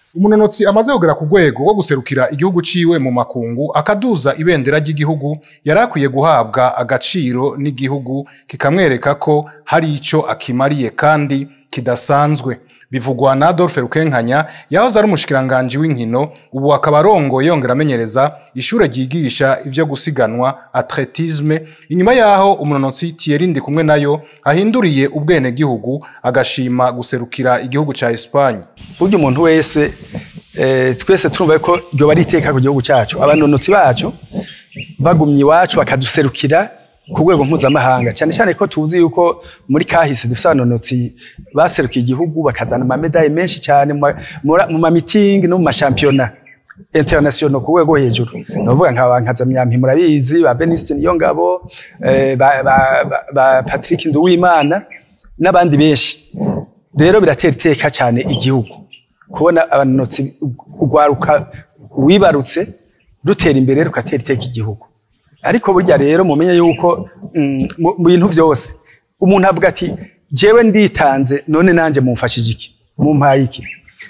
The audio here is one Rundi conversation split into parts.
umunonotsi amaze kugera ku rwego rwo guserukira igihugu ciwe mu makungu akaduza ibendera ry'igihugu yari akwiye guhabwa agaciro n'igihugu kikamwereka ko hari ico akimariye kandi kidasanzwe bivugwa na Adolphe Rukenkanya yahoze ari umushikiranganji w'inkino ubu akaba arongoye yongera amenyereza ishure ryigisha ivyo gusiganwa atletisme inyuma yaho umunonotsi Thierry Ndikumwe nayo ahinduriye ubwene gihugu agashima guserukira igihugu ca Espagne burya umuntu wese eh, twese turumva ko ryoba ari iteka ku gihugu cyacu abanonotsi bacu bagumye iwacu bakaduserukira ku rwego mpuzamahanga cyane cyane ko tuzi yuko muri kahise dufite abanonotsi baserukiye igihugu bakazana amamedaye menshi cyane mu ma- mura- mu mamitingi no mu mashampiyona international ku rwego hejuru navuga nka ba nkazamyampi murabizi ba Beniste Niyongabo eh, ba, ba, ba, ba Patrick Nduwimana n'abandi benshi rero biratera iteka cyane igihugu kubona abanonotsi urwaruka wibarutse rutera imbere rukatera iteka igihugu ariko burya rero mumenye yuko mm, mu mu bintu byose umuntu avuga ati jewe nditanze none nanje mumfashije iki mumpaye iki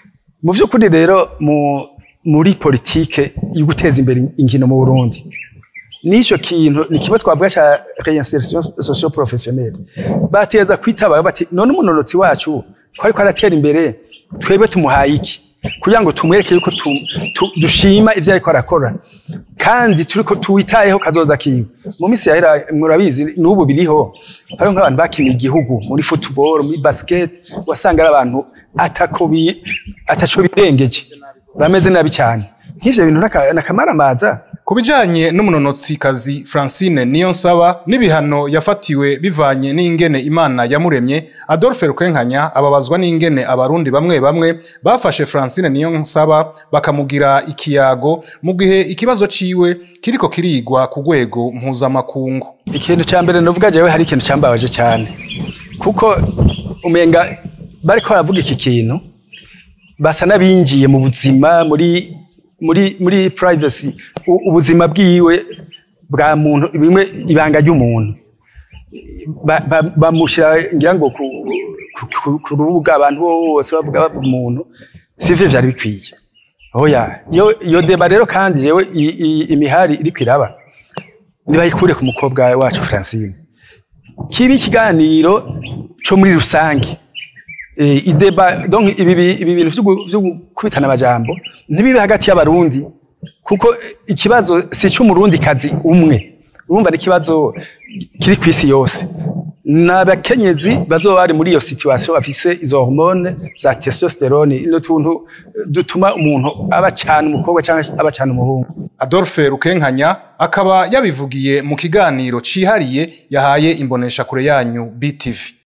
mu by'ukuri rero mu, muri politike yo guteza imbere inkino mu Burundi n'icyo kintu ni kimwe twavuga cya reinsertion socio professionnelle bateza kwitaba bati none umunonotsi wacu ko ariko aratera imbere twebwe tumuhaye iki kugira ngo tumwereke yuko tu, tu, dushima ivyo ariko arakora kandi turiko tuwitayeho kazoza kiwe mu minsi yahera murabizi n'ubu biriho hariho nk'abantu bakiniye igihugu muri football muri basket wasanga ari abantu atako bi ataco birengeje bameze nabi cyane nk'ivyo bintu naka- nakamaramaza Ku bijanye n'umunonotsikazi Francine Niyonsaba n'ibihano yafatiwe bivanye n'ingene Imana yamuremye, Adolphe Rukenkanya ababazwa n'ingene abarundi bamwe bamwe bafashe Francine Niyonsaba bakamugira ikiyago mu gihe ikibazo ciwe kiriko kirigwa ku rwego mpuzamakungu. ikintu cya mbere navuga jewe hari ikintu cyambabaje cyane kuko umenga bariko baravuga iki kintu basa n'abinjiye mu buzima muri muri muri privacy u- ubuzima bwiwe bwa muntu bimwe ibanga ry'umuntu Ba- ba- bamushyira ngira ngo ku, ku, ku, ku rubuga abantu bose bavuga bavuga umuntu sivyo vyari bikwiye oya iyo iyo deba rero kandi jewe i- i- imihari iriko iraba nibayikure ku mukobwa wacu Francine kiba ikiganiro co muri rusange eh, ideba donc ibi bi- ibi bintu vyo gu- vyo gukubitana amajambo ntibibe hagati y'abarundi kuko ikibazo si cy'umurundi kazi umwe urumva n'ikibazo kiri ku isi yose n'abakenyezi bazoba bari muri iyo situation bafise izo hormone za testosterone ino tuntu eh, dutuma umuntu aba cyane umukobwa cyangwa aba cyane umuhungu Adolphe Rukenkanya akaba yabivugiye mu kiganiro cihariye yahaye imbonesha kure yanyu BTV.